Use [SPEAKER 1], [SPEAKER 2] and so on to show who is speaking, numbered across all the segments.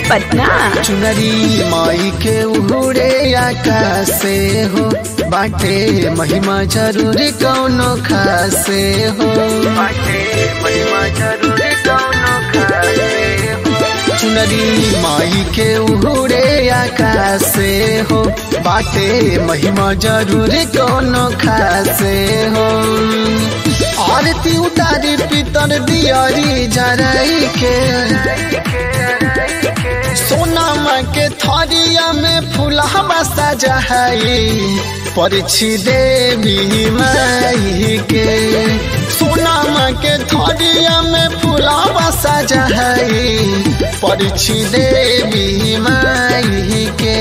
[SPEAKER 1] पटना
[SPEAKER 2] चुनरी माई के उड़े आकाश से हो बाटे महिमा जरूरी कौनो खासे हो बाटे महिमा जरूरी कौनो खासे हो चुनरी माई के उड़े आकाश से हो बाटे महिमा जरूरी कौनो खासे हो आरती उतारी पितर दियारी जराई के सोनामा के थरिया में फूलहवा सजाई परिछि देवी माई के सोनामा के थरिया में फूलहवा सजाई परिछि देवी माई के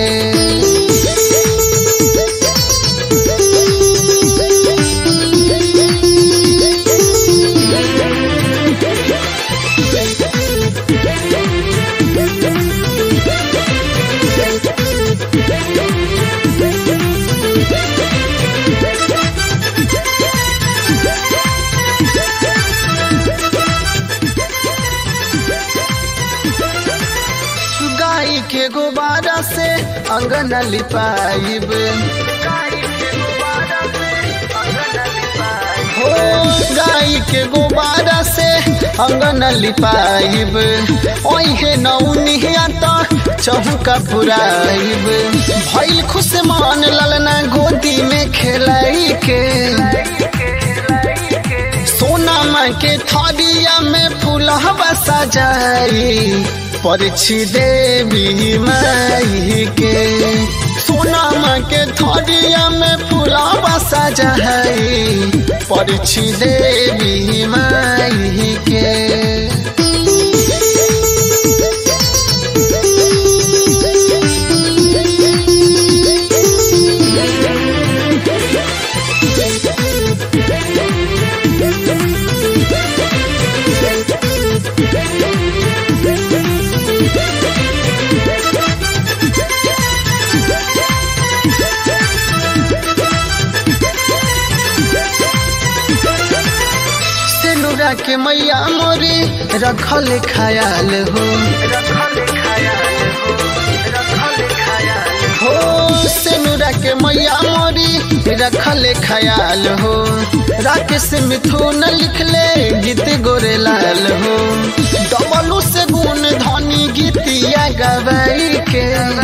[SPEAKER 2] गाय के गुब्बारा से अंगन लिपाइब हो गाय के गुब्बारा से अंगन लिपाइब ओहे नौनिया तो चौका पुराइब भइल खुश मान ललना गोदी में खेलाई के सोनामा के थरिया में फूलहवा सजाई परिछि देवी माई के सोनामा के थरिया में फूलहवा सजाई परिछि देवी माई के सेनुरा के मैया मोरी रखल खयाल हो हो सेनुरा के मैया मोरी रखल खयाल हो राकेश मिथुन लिखले गीत गोरे लाल हो डबलू से गुण धनी गीतिया गवाई के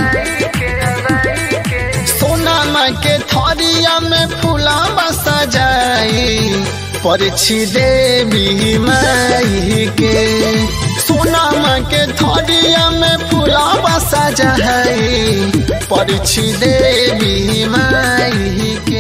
[SPEAKER 2] सोनामा के थरिया में फूला सजाई परिछि देवी माई के सोनामा के थरिया में फूला सजाई परिछि देवी माई के